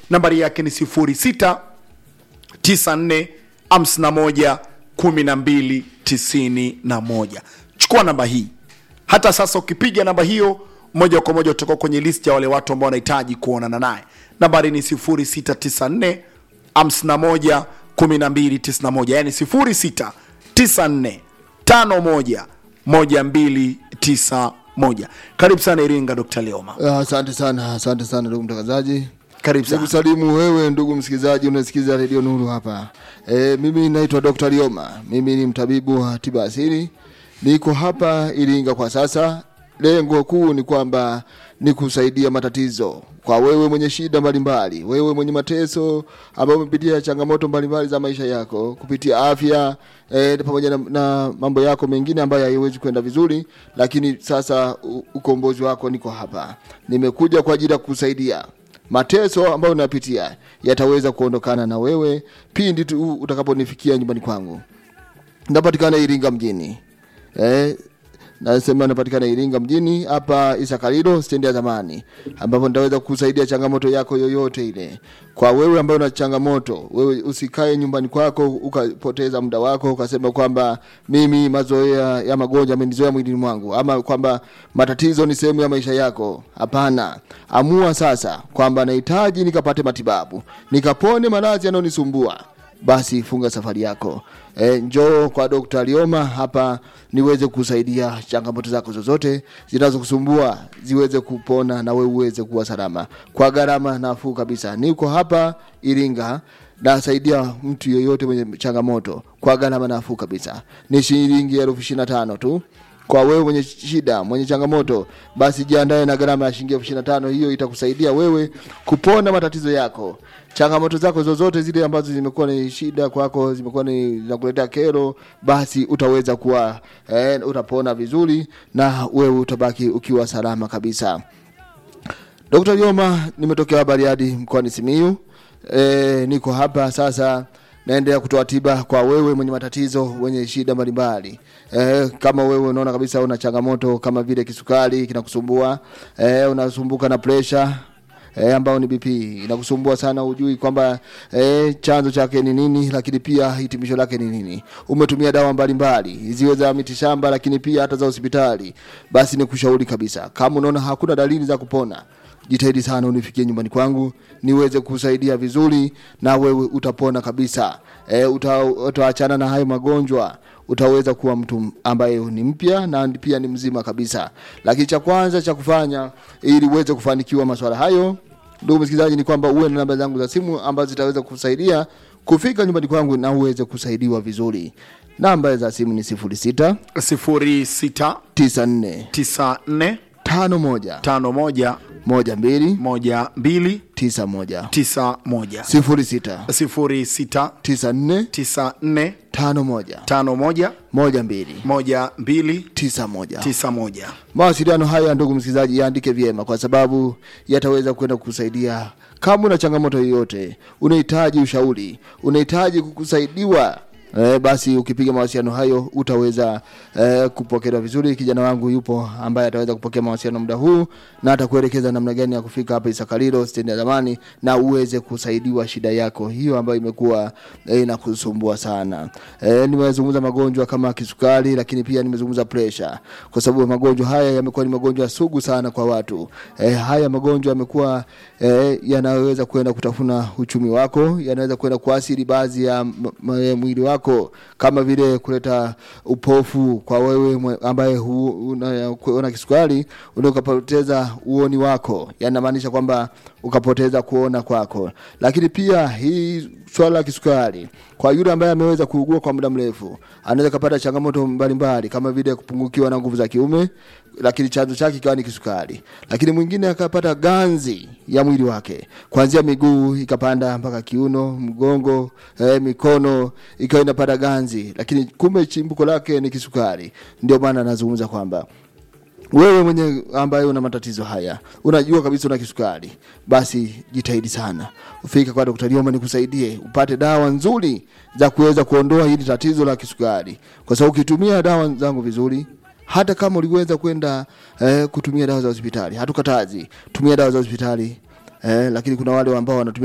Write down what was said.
nambari yake ni 06 94 51 12 91 chukua namba hii hata sasa ukipiga namba hiyo moja kwa moja utakuwa kwenye list ya wale watu ambao wanahitaji kuonana naye nambari ni 0694 51 1291 yani 0694 51 1291 karibu sana iringa dr leoma Ah, Asante sana, asante sana ndugu mtangazaji. karibu sana Nikusalimu wewe ndugu msikilizaji unasikiza redio Nuru hapa. E, mimi naitwa Dr. Lioma. Mimi ni mtabibu wa tiba asili. Niko hapa Iringa kwa sasa. Lengo kuu ni kwamba ni kusaidia matatizo kwa wewe mwenye shida mbalimbali, wewe mwenye mateso ambao umepitia changamoto mbalimbali za maisha yako kupitia afya e, pamoja na, na mambo yako mengine ambayo haiwezi kwenda vizuri, lakini sasa u- ukombozi wako niko hapa. Nimekuja kwa ajili ya kukusaidia mateso ambayo unapitia yataweza kuondokana na wewe pindi tu utakaponifikia nyumbani kwangu. Napatikana Iringa mjini eh, nasema napatikana Iringa mjini hapa Isakalilo stendi ya zamani, ambapo nitaweza kukusaidia changamoto yako yoyote ile. Kwa wewe ambaye una changamoto, wewe usikae nyumbani kwako ukapoteza muda wako ukasema kwamba mimi mazoea ya magonjwa amenizoea mwilini mwangu, ama kwamba matatizo ni sehemu ya maisha yako. Hapana, amua sasa kwamba nahitaji nikapate matibabu, nikapone maradhi yanayonisumbua basi funga safari yako e, njoo kwa Dr. Lioma hapa niweze kusaidia changamoto zako zozote zinazokusumbua ziweze kupona na wewe uweze kuwa salama kwa gharama nafuu kabisa. Niko hapa Iringa nasaidia mtu yeyote mwenye changamoto kwa gharama nafuu kabisa, ni shilingi elfu ishirini na tano tu kwa wewe mwenye shida mwenye changamoto basi jiandae na gharama ya shilingi elfu ishirini na tano hiyo itakusaidia wewe kupona matatizo yako changamoto zako zozote zile ambazo zimekuwa ni shida kwako zimekuwa ni zinakuletea kero basi utaweza kuwa eh, utapona vizuri na wewe utabaki ukiwa salama kabisa Dr. Joma nimetokea Bariadi mkoani Simiyu. E, niko hapa sasa naendelea kutoa tiba kwa wewe mwenye matatizo wenye shida mbalimbali. E, kama wewe unaona kabisa una changamoto kama vile kisukari kinakusumbua, e, unasumbuka na pressure E, ambao ni BP inakusumbua sana, ujui kwamba e, chanzo chake ni nini, lakini pia hitimisho lake ni nini. Umetumia dawa mbalimbali ziwe za mitishamba, lakini pia hata za hospitali, basi nikushauri kabisa, kama unaona hakuna dalili za kupona jitahidi sana unifikie nyumbani kwangu niweze kusaidia vizuri na wewe utapona kabisa e, uta, utaachana na hayo magonjwa utaweza kuwa mtu ambaye ni mpya na pia ni mzima kabisa lakini cha kwanza cha kufanya ili uweze kufanikiwa maswala hayo ndugu msikilizaji ni kwamba uwe na namba zangu za simu ambazo zitaweza kusaidia kufika nyumbani kwangu na uweze kusaidiwa vizuri namba za simu ni 06 06 94 94 51 51 12 12 91 91 06 06 94 94 51 51 12 12 91 91 mawasiliano haya ndugu msikilizaji yaandike vyema kwa sababu yataweza kwenda kukusaidia kama una changamoto yoyote unahitaji ushauri unahitaji kusaidiwa Eh, basi ukipiga mawasiliano hayo utaweza eh, kupokelewa vizuri. Kijana wangu yupo ambaye ataweza kupokea mawasiliano muda huu na atakuelekeza namna gani ya kufika hapa Isakalilo stendi ya zamani na uweze kusaidiwa shida yako hiyo ambayo imekuwa eh, inakusumbua sana. Eh, nimezungumza magonjwa kama kisukari, lakini pia nimezungumza pressure, kwa sababu magonjwa haya yamekuwa ni magonjwa sugu sana kwa watu. Eh, haya magonjwa yamekuwa eh, yanaweza kwenda kutafuna uchumi wako, yanaweza kwenda kuathiri baadhi ya m- m- mwili wako kama vile kuleta upofu kwa wewe mwe- ambaye hu- una, una kisukari unaweza ukapoteza uoni wako yanamaanisha kwamba ukapoteza kuona kwako lakini pia hii swala la kisukari kwa yule ambaye ameweza kuugua kwa muda mrefu anaweza kapata changamoto mbalimbali kama vile kupungukiwa na nguvu za kiume lakini chanzo chake ikawa ni kisukari lakini mwingine akapata ganzi ya mwili wake kuanzia miguu ikapanda mpaka kiuno mgongo eh, mikono ikawa inapata ganzi lakini kumbe chimbuko lake ni kisukari ndio maana anazungumza kwamba wewe mwenye ambaye una matatizo haya unajua kabisa una kisukari basi jitahidi sana ufike kwa daktari Lioma nikusaidie upate dawa nzuri za kuweza kuondoa hili tatizo la kisukari kwa sababu ukitumia dawa zangu vizuri hata kama uliweza kwenda eh, kutumia dawa za hospitali hatukatazi tumia dawa za hospitali eh, lakini kuna wale ambao wanatumia